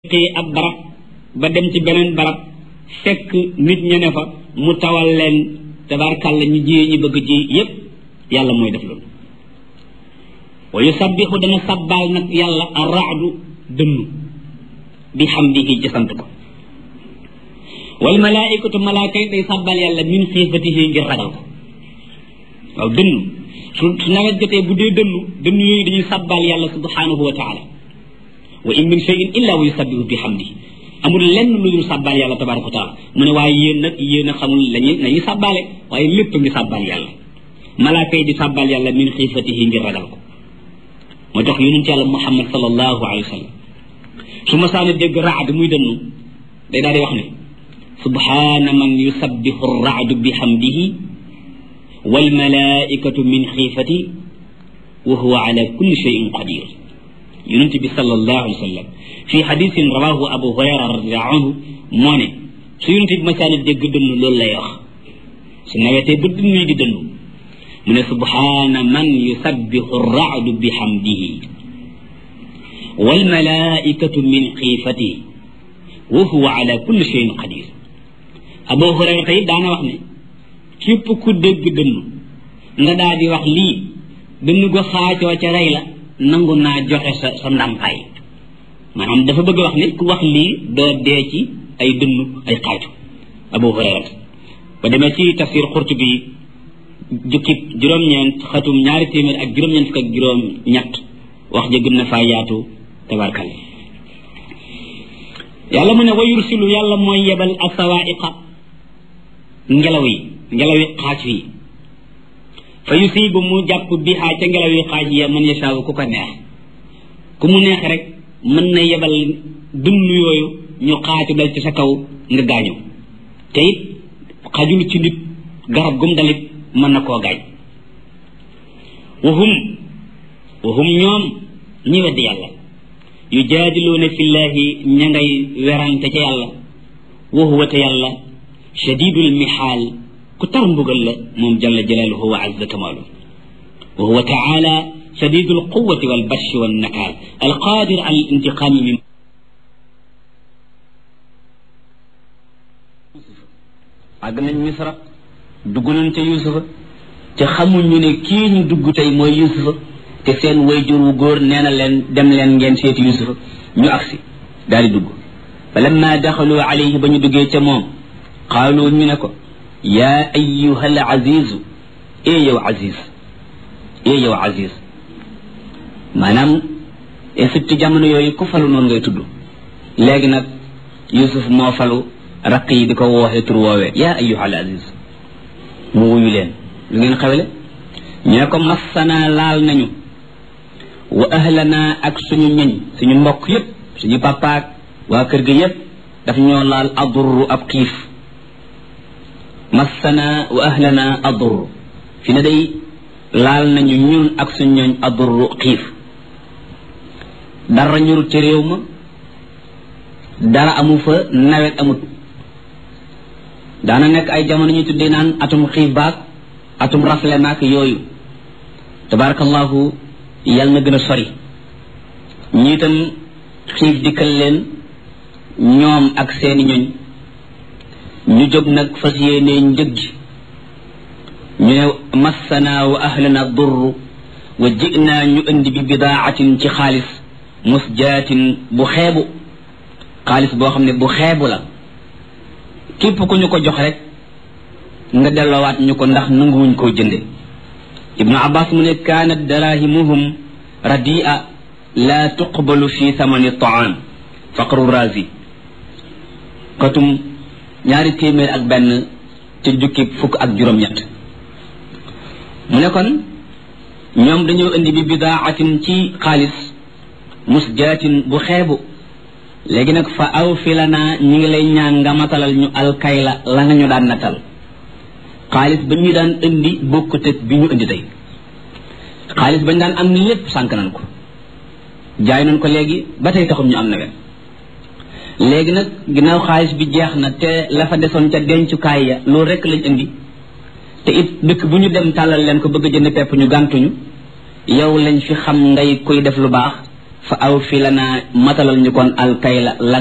xëy ab barab ba dem ci beneen barab fekk nit ña ne fa mu tawal leen tabarkàlla ñu jiyee ñu bëgg ji yépp yàlla mooy def loolu wa yusabbixu dana sabbaal nag yàlla arraadu dënnu bi xamdihi ci sant ko wal malaaikatu malaaka yi day sàbbal yàlla min xiifatihi ngir ragal ko waaw dënnu su su nawet jotee bu dee dënnu dënnu yooyu dañuy sàbbal yàlla subhanahu wa taala wa in min cheyin illa wa yusabbihu bi xamdihi amul lenn lu dul sàbbal yàlla tabaraka wa taala mu ne waaye yéen nag yéen a xamul lañuy nañuy sàbbaale waaye lépp ngi sàbbal yàlla malaaka yi di sàbbal yàlla min xiifatihi ngir ragal ko moo tax yonent yàlla muhammad sallallahu alayhi wa sallam su ma saana dégg raad muy dënnu day daal di wax ne subhaana man yusabbihu raadu bi xamdihi wal malaaikatu min xiifati wa huwa ala kulli cheyin qadir yonent bi sallallahu alayhi wa sallam fii xadisin rawahu abu hurayra radiallahu anhu moo ne su yonent bi ma saana dégg dënnu loolu lay wax su nawetee ba dënnu yi di dënnu mu ne subhaana man yusabbihu raadu bi xamdihi wal malaaikatu min xiifatihi wa huwa ala kulli cheyin qadir abu hurayra tey daana wax ne képp ku dégg dënnu nga daal di wax lii dënnu go xaacoo ca rey la nangu naa joxe sa sa ndàmpaay maanaam dafa bëgg wax ne ku wax lii doo dee ci ay dënnu ay xaacu abu hurayra ba demee ci tafsir Qurtubi jukkib juróom-ñeent xatum ñaari téeméer ak juróom-ñeent fukk ak juróom-ñett wax ja gën na faa yaatu tabarkalla yàlla mu ne wa yursilu yàlla mooy yebal asawaiqa ngelaw yi ngelaw yi xaaj yi fa yusibu mu jàpp bihaa ca ngelaw yi xaaj ya man yashaawu ku ko neex ku mu neex rek mën na yebal dund yooyu ñu xaaju dal ci sa kaw nga gaañu te it xajul ci nit garab gum dalit mën na koo gaañ wahum wahum ñoom ñi weddi yàlla yujaadiluuna fillahi ña ngay werante ca yàlla wa huwa te yàlla shadidul mihaal ku tar mbugal la moom jalla jalaaluhu wa azza kamaalu wa huwa taala shadidul quwati wal bashi wal nakaal alqaadir al intiqaami min àgg nañ misra dugg nañ ca yusufa te xamuñu ne kii ñu dugg tey mooy yusufa te seen wayjur wu góor nee na leen dem leen ngeen seeti yusufa ñu agsi daal di dugg fa lamma daxalu alayhi ba ñu duggee ca moom qaalu ñu ne ko yaa ayuha al azizu ee yow aziz ee yow aziz maanaam Égypte jamono yooyu ku falu noonu ngay tudd léegi nag yusuf moo falu raq yi di ko wooxee tur woowee yaa ayuha al aziz mu wuyu leen lu ngeen xewle ñu ne ko massana laal nañu wa ahlana ak suñu ñoñ suñu mbokk yépp suñu papaak waa kër gi yépp daf ñoo laal adurru ab xiif massana wa ahlana adurru fi ne day laal nañu ñun ak suñu ñoñ adurru xiif dara ñurut ci réew ma dara amu fa nawet amut daana nekk ay jamono ñu tuddee naan atum xiif baag atum rafle maak yooyu tabarakallahu yàlla na gën a sori ñi itam xiif dikkal leen ñoom ak seeni ñoñ ñu jóg nag fas yéene njëg gi ñu ne massana wa ahlana durru wa jinaa ñu indi bi bidaatin ci xaalis musjaatin bu xeebu xaalis boo xam ne bu xeebu la képp ku ñu ko jox rek nga delloowaat ñu ko ndax nanguwuñ koo jënde ibnu abbas mu ne kaanat darahimuhum radia la tuqbalu fi thamani taam faqru razi katum ñaari téeméer ak benn ci jukki fukk ak juróom-ñett mu ne kon ñoom dañoo indi bi bidaatin ci xaalis musjaatin bu xeebu léegi nag fa aw fi la naa ñi ngi lay ñaan nga matalal ñu alkayla la nga ñu daan natal xaalis ba ñu daan indi bokkut ak bi ñu indi tey xaalis bañ daan am lépp sànk nañ ko jaay nañ ko léegi ba tey taxum ñu am nawet léegi nag ginnaaw xaalis bi jeex na te la fa desoon ca dencukaay ya loolu rek lañ indi te it dëkk bu ñu dem tàllal leen ko bëgg a jënd pepp ñu gàntuñu yow lañ fi xam ngay koy def lu baax fa aw fi lana matalal ñu kon alkayla